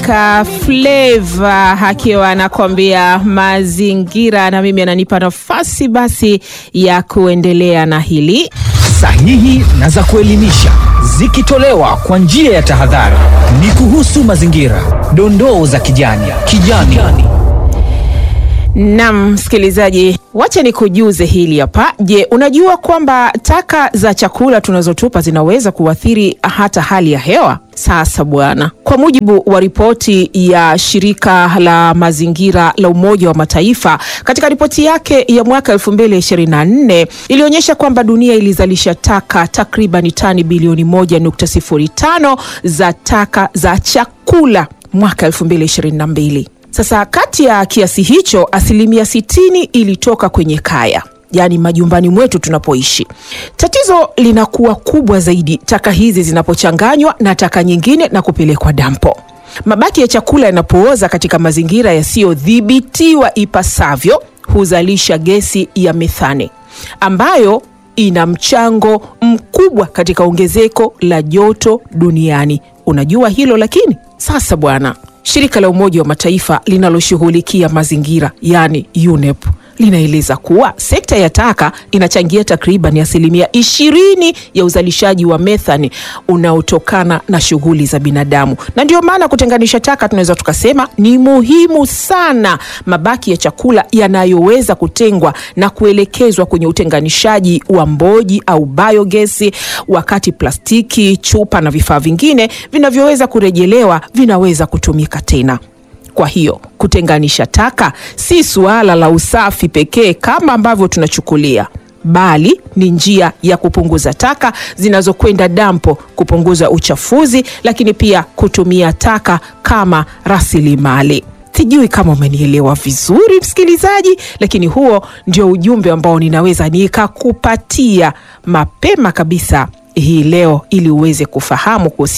Baraka Flava akiwa anakwambia mazingira, na mimi ananipa nafasi basi ya kuendelea na hili sahihi na za kuelimisha zikitolewa kwa njia ya tahadhari. Ni kuhusu mazingira, dondoo za kijani kijani. Nam msikilizaji, wacha nikujuze hili hapa. Je, unajua kwamba taka za chakula tunazotupa zinaweza kuathiri hata hali ya hewa? Sasa bwana, kwa mujibu wa ripoti ya shirika la mazingira la Umoja wa Mataifa, katika ripoti yake ya mwaka 2024 ilionyesha kwamba dunia ilizalisha taka takriban tani bilioni 1.05 za taka za chakula mwaka 2022. Sasa kati ya kiasi hicho asilimia sitini ilitoka kwenye kaya, yaani majumbani mwetu tunapoishi. Tatizo linakuwa kubwa zaidi taka hizi zinapochanganywa na taka nyingine na kupelekwa dampo. Mabaki ya chakula yanapooza katika mazingira yasiyodhibitiwa ipasavyo huzalisha gesi ya methane ambayo ina mchango mkubwa katika ongezeko la joto duniani. Unajua hilo lakini? Sasa bwana Shirika la Umoja wa Mataifa linaloshughulikia mazingira yaani UNEP linaeleza kuwa sekta ya taka inachangia takriban asilimia ishirini ya uzalishaji wa methane unaotokana na shughuli za binadamu, na ndio maana kutenganisha taka tunaweza tukasema ni muhimu sana. Mabaki ya chakula yanayoweza kutengwa na kuelekezwa kwenye utenganishaji wa mboji au biogesi, wakati plastiki, chupa na vifaa vingine vinavyoweza kurejelewa vinaweza kutumika tena. Kwa hiyo kutenganisha taka si suala la usafi pekee kama ambavyo tunachukulia, bali ni njia ya kupunguza taka zinazokwenda dampo, kupunguza uchafuzi, lakini pia kutumia taka kama rasilimali. Sijui kama umenielewa vizuri msikilizaji, lakini huo ndio ujumbe ambao ninaweza nikakupatia mapema kabisa hii leo ili uweze kufahamu kuhusu